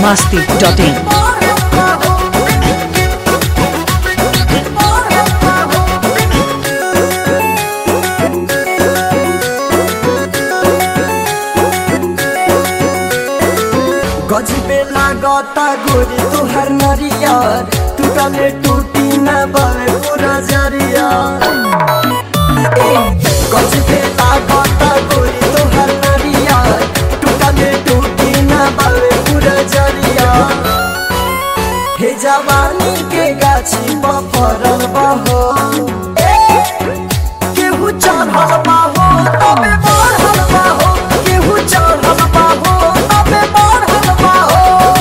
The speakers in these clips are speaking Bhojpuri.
masti.in. गजबे लागता गोरी तुहर नरियर टूटले टूटी न बवे पूरा जरिया ए, गजबे लागता गोरी तुहर नरियर टूटले टूटी न बवे पूरा जरिया हे जवानी के गाछी बफरल बहो ए, केहू चढ़ल बाहो तबे बढ़ल बाहो केहू चढ़ल बाहो तबे बढ़ल बाहो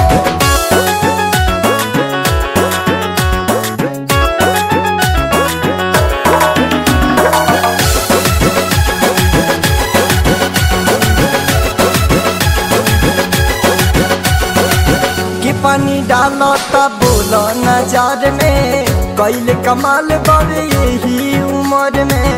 कि पानी डालो तब बोलो नजर में कैल कमाल बड़े यही उम्र में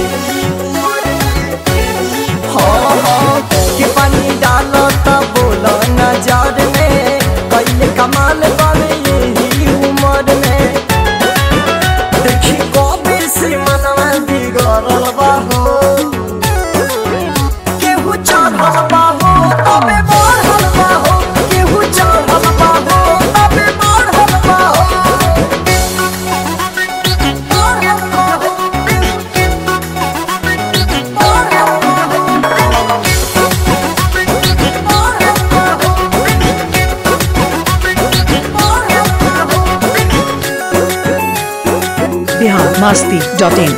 हाँ हाँ कि पानी डालो तब बोलो नजर में कैल कमाल बड़े यही उम्र में देखी कबे से मनवा बिगड़ल बाहो केहू चढ़ल बाहो तबे बढ़ल बाहो केहू चढ़ल बाहो तबे बढ़ल बाहो बढ़ल बाहो बढ़ल बाहो बढ़ल बाहो Bihar masti.in.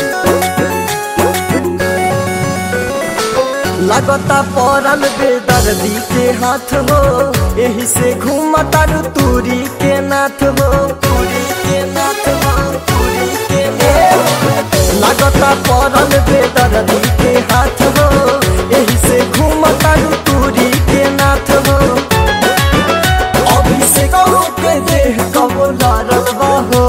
लगता पड़ल बेदर्दी के हाथ हो यही से घूमता रू तूरी के नाथ हो तूरी के नाथ हो तूरी के नाथ हो। लगता पड़ल बेदर्दी के हाथ हो यही से घूमता रू तूरी के नाथ हो अभिषेक के देह कबो लड़ल बाहो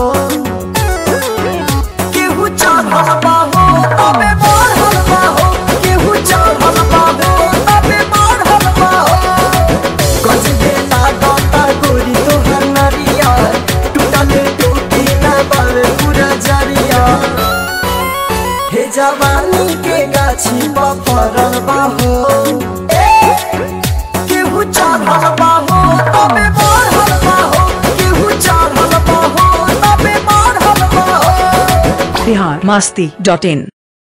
केहू चढ़ल बाहो तबे बढ़ल बाहो केहू चढ़ल बाहो तबे बढ़ल बाहो गजबे लागता गोरी तोहर नरिया टूटल टूटी न बल पूरा जरिया हे जवानी के गाछी बफरल बाहो ए, केहू चढ़ल बाहो तबे बढ़ल बाहो केहू चढ़ल बाहो तबे बढ़ल बाहो Bihar masti.in.